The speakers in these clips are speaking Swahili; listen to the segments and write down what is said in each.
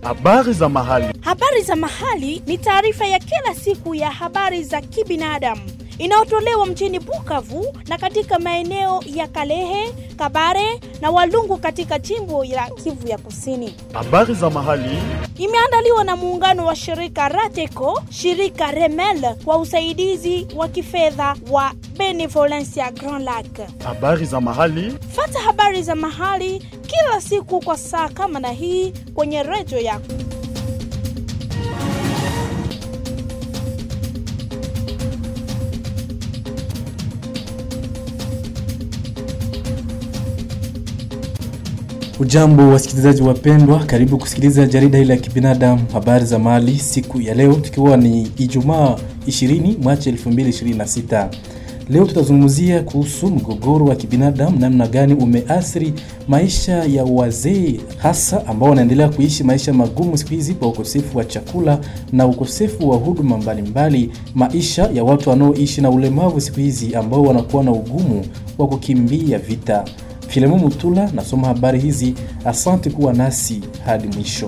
Habari za mahali. Habari za mahali ni taarifa ya kila siku ya habari za kibinadamu inayotolewa mjini Bukavu na katika maeneo ya Kalehe, Kabare na Walungu katika jimbo la Kivu ya Kusini. Habari za mahali. Imeandaliwa na muungano wa shirika Rateco, shirika Remel kwa usaidizi wa kifedha wa Benevolencia Grand Lac. Habari za mahali. Fata habari za mahali kila siku kwa saa kama na hii kwenye redio yako. Ujambo wasikilizaji wapendwa, karibu kusikiliza jarida hili la kibinadamu habari za mali siku ya leo, tukiwa ni Ijumaa 20 Machi 2026. Leo tutazungumzia kuhusu mgogoro wa kibinadamu, namna gani umeathiri maisha ya wazee, hasa ambao wanaendelea kuishi maisha magumu siku hizi kwa ukosefu wa chakula na ukosefu wa huduma mbalimbali, maisha ya watu wanaoishi na ulemavu siku hizi ambao wanakuwa na ugumu wa kukimbia vita. Filemo Mutula nasoma habari hizi. Asante kuwa nasi hadi mwisho.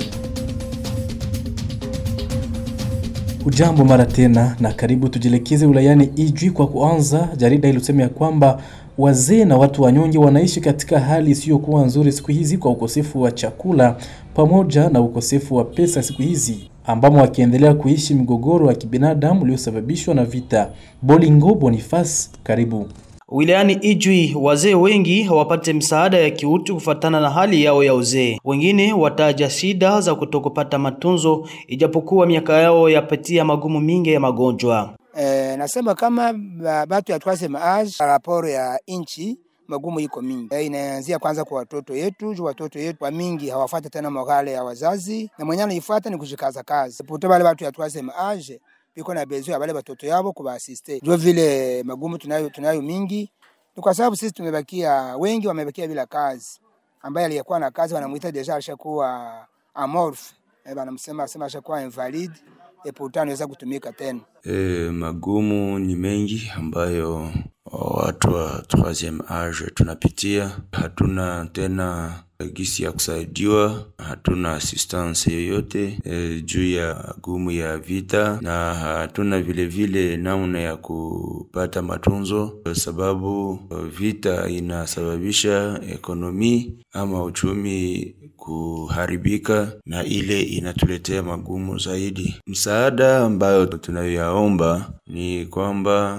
Ujambo mara tena na karibu, tujielekeze wilayani Ijwi kwa kuanza. Jarida ilisema ya kwamba wazee na watu wanyonge wanaishi katika hali isiyokuwa nzuri siku hizi kwa ukosefu wa chakula pamoja na ukosefu wa pesa siku hizi ambamo wakiendelea kuishi mgogoro wa kibinadamu uliosababishwa na vita. Bolingo Boniface, karibu. Wilayani Ijwi wazee wengi hawapate msaada ya kiutu kufatana na hali yao ya uzee. Wengine wataja shida za kutokupata matunzo ijapokuwa miaka yao yapatia magumu mingi ya magonjwa. Eh, nasema kama batu ya troisieme age raporo ya inchi magumu iko mingi. Eh, inaanzia kwanza kwa watoto yetu, juu watoto yetu kwa mingi hawafuata tena morale ya wazazi, na mwenye anaifuata ni kushikaza kazi. Poto bale batu ya troisieme age biko na bezo ya bale batoto yabo kubaasiste. Ndio vile magumu tunayo tunayo mingi, ni kwa sababu sisi tumebakia wengi, wamebakia bila kazi. Ambaye aliyekuwa na kazi wanamuita deja alishakuwa amorphe, eh, banamsema sema ashakuwa invalide et pourtant anaweza kutumika tena. E, magumu ni mengi ambayo watu wa troisieme age tunapitia. Hatuna tena gisi ya kusaidiwa, hatuna assistance yoyote e, juu ya gumu ya vita, na hatuna vile vile namna ya kupata matunzo, kwa sababu vita inasababisha ekonomi ama uchumi kuharibika, na ile inatuletea magumu zaidi. Msaada ambayo tunayoyaomba ni kwamba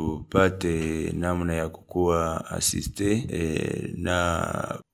tupate namna ya kukuwa asiste e, na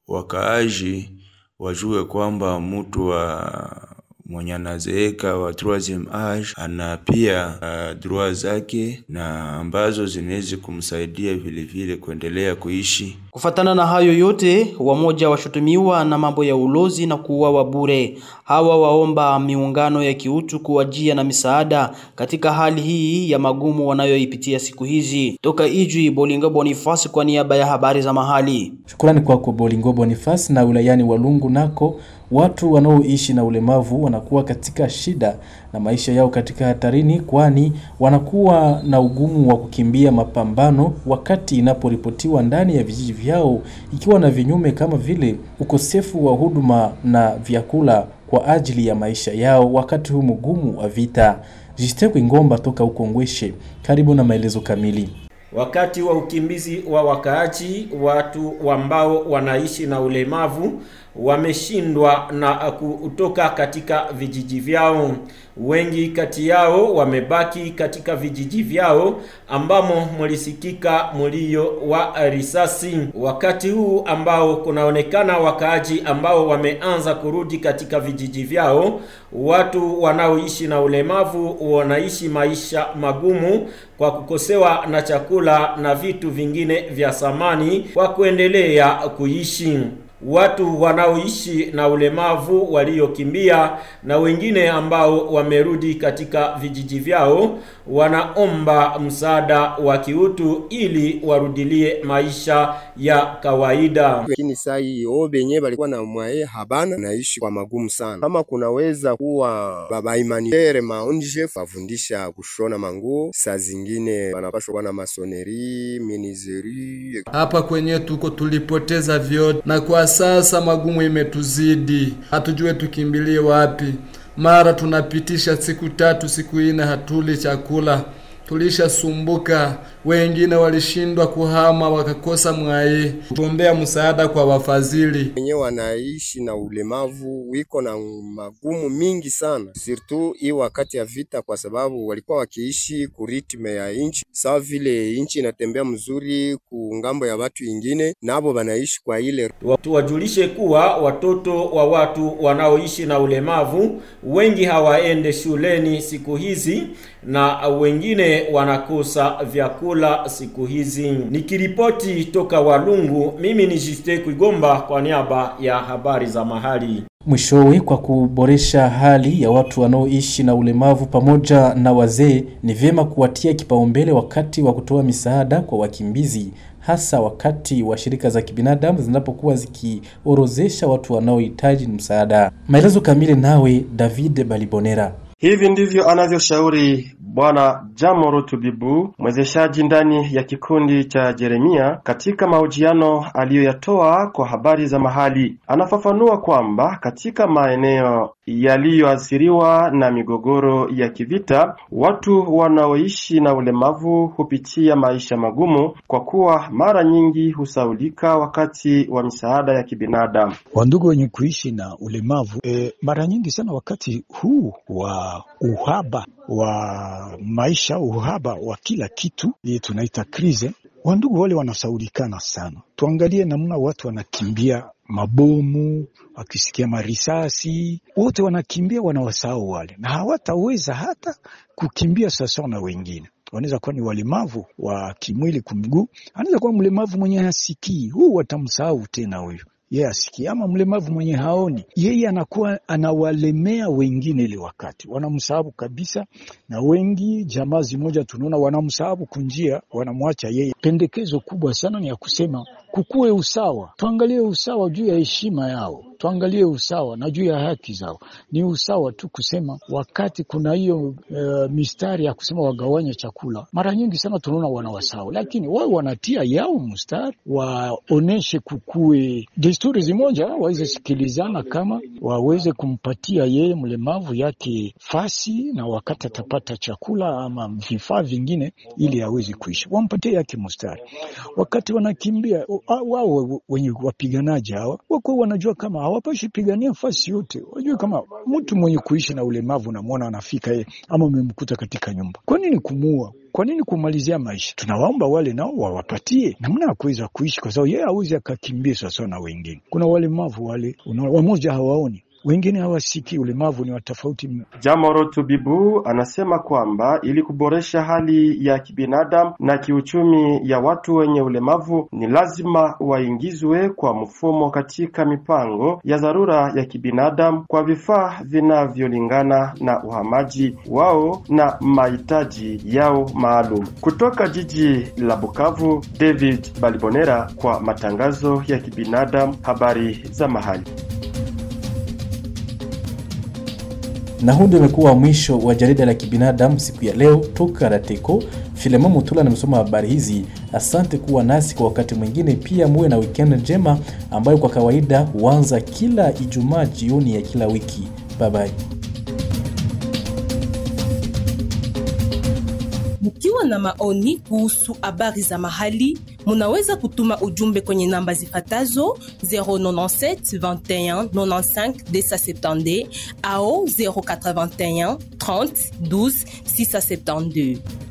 wakaaji wajue kwamba mtu wa mwenye anazeeka wa troisieme age ana pia uh, droit zake na ambazo zinaweza kumsaidia vile vile kuendelea kuishi. Kufatana na hayo yote, wamoja washutumiwa na mambo ya ulozi na kuuawa bure. Hawa waomba miungano ya kiutu kuwajia na misaada katika hali hii ya magumu wanayoipitia siku hizi. Toka Ijwi, Bolingo Boniface kwa niaba ya habari za mahali. Shukrani kwako Bolingo Boniface. Na wilayani Walungu nako watu wanaoishi na ulemavu wanakuwa katika shida na maisha yao katika hatarini, kwani wanakuwa na ugumu wa kukimbia mapambano wakati inaporipotiwa ndani ya vijiji vyao, ikiwa na vinyume kama vile ukosefu wa huduma na vyakula kwa ajili ya maisha yao wakati huu mgumu wa vita. Jistekwe Ngomba toka huko Ngweshe, karibu na maelezo kamili. Wakati wa ukimbizi wa wakaaji, watu ambao wanaishi na ulemavu wameshindwa na kutoka katika vijiji vyao. Wengi kati yao wamebaki katika vijiji vyao ambamo mlisikika mlio wa risasi. Wakati huu ambao kunaonekana wakaaji ambao wameanza kurudi katika vijiji vyao, watu wanaoishi na ulemavu wanaishi maisha magumu kwa kukosewa na chakula na vitu vingine vya samani kwa kuendelea kuishi. Watu wanaoishi na ulemavu waliokimbia na wengine ambao wamerudi katika vijiji vyao wanaomba msaada wa kiutu ili warudilie maisha ya kawaida. Lakini saa hii o benye balikuwa na mwaye habana naishi kwa magumu sana. Kama kunaweza kuwa baba imanitere maonje bafundisha kushona manguo, saa zingine wanapashwa kuwa na masoneri, minizeri. Hapa kwenye tuko tulipoteza vyote, na kwa sasa magumu imetuzidi, hatujue tukimbilie wapi. Mara tunapitisha siku tatu siku ine hatuli chakula, tulishasumbuka. Wengine walishindwa kuhama wakakosa mwaye. Tuombea msaada kwa wafadhili. wenyewe wanaishi na ulemavu wiko na magumu mingi sana, surtout hii wakati ya vita, kwa sababu walikuwa wakiishi kuritme ya inchi, sawa vile inchi inatembea mzuri ku ngambo ya watu ingine, nabo wanaishi kwa ile Tuwajulishe kuwa watoto wa watu wanaoishi na ulemavu wengi hawaende shuleni siku hizi na wengine wanakosa vyakula siku hizi. Nikiripoti toka Walungu, mimi ni Juste Kuigomba kwa niaba ya habari za mahali. Mwishowe, kwa kuboresha hali ya watu wanaoishi na ulemavu pamoja na wazee, ni vyema kuwatia kipaumbele wakati wa kutoa misaada kwa wakimbizi, hasa wakati wa shirika za kibinadamu zinapokuwa zikiorozesha watu wanaohitaji msaada. Maelezo kamili nawe David Balibonera. Hivi ndivyo anavyoshauri Bwana Jamoro Tubibu, mwezeshaji ndani ya kikundi cha Jeremia, katika mahojiano aliyoyatoa kwa habari za mahali. Anafafanua kwamba katika maeneo yaliyoathiriwa na migogoro ya kivita, watu wanaoishi na ulemavu hupitia maisha magumu, kwa kuwa mara nyingi husaulika wakati wa misaada ya kibinadamu. Wandugu wenye kuishi na ulemavu e, mara nyingi sana wakati huu wa uhaba wa maisha, uhaba wa kila kitu, hii tunaita krize, wandugu wale wanasaulikana sana. Tuangalie namna watu wanakimbia mabomu, wakisikia marisasi, wote wanakimbia, wanawasahau wale, na hawataweza hata kukimbia sawasawa na wengine wanaweza kuwa ni walemavu wa kimwili kumguu, anaweza kuwa mlemavu mwenye hasikii, huu watamsahau tena huyu yeye asikii, ama mlemavu mwenye haoni, yeye anakuwa anawalemea wengine, ile wakati wanamsahabu kabisa. Na wengi jamaa zimoja tunaona wanamsahabu kunjia, wanamwacha yeye. Pendekezo kubwa sana ni ya kusema kukuwe usawa, tuangalie usawa juu ya heshima yao, tuangalie usawa na juu ya haki zao. Ni usawa tu kusema, wakati kuna hiyo uh, mistari ya kusema wagawanye chakula, mara nyingi sana tunaona wanawasahau, lakini wao wanatia yao mstari, waoneshe kukuwe desturi zimoja, waweze sikilizana, kama waweze kumpatia yeye mlemavu yake fasi, na wakati atapata chakula ama vifaa vingine, ili aweze kuishi, wampatie yake mstari. Wakati wanakimbia wao wenye wapiganaji hawa wako wanajua kama hawapashi pigania fasi yote, wajue kama mtu mwenye kuishi na ulemavu unamwona anafika yeye ama umemkuta katika nyumba, kwa nini kumuua? Kwa nini kumalizia maisha? Tunawaomba wale nao wawapatie namna ya kuweza kuishi, kwa sababu yeye hawezi akakimbia sawasawa na wengine. Kuna walemavu wale wamoja hawaoni wengine hawasikii, ulemavu ni wa tofauti mno. Jamoro Tubibu anasema kwamba ili kuboresha hali ya kibinadamu na kiuchumi ya watu wenye ulemavu ni lazima waingizwe kwa mfumo katika mipango ya dharura ya kibinadamu kwa vifaa vinavyolingana na uhamaji wao na mahitaji yao maalum. Kutoka jiji la Bukavu, David Balibonera kwa matangazo ya kibinadamu, habari za mahali. na huu ndio umekuwa mwisho wa jarida la kibinadamu siku ya leo toka Rateko. Filemon Mutula namesoma habari hizi. Asante kuwa nasi kwa wakati mwingine, pia muwe na weekend njema ambayo kwa kawaida huanza kila Ijumaa jioni ya kila wiki. Bye bye. Mkiwa na maoni kuhusu habari za mahali, munaweza kutuma ujumbe kwenye namba zifatazo 097 21 95 270 au 081 30 12 672.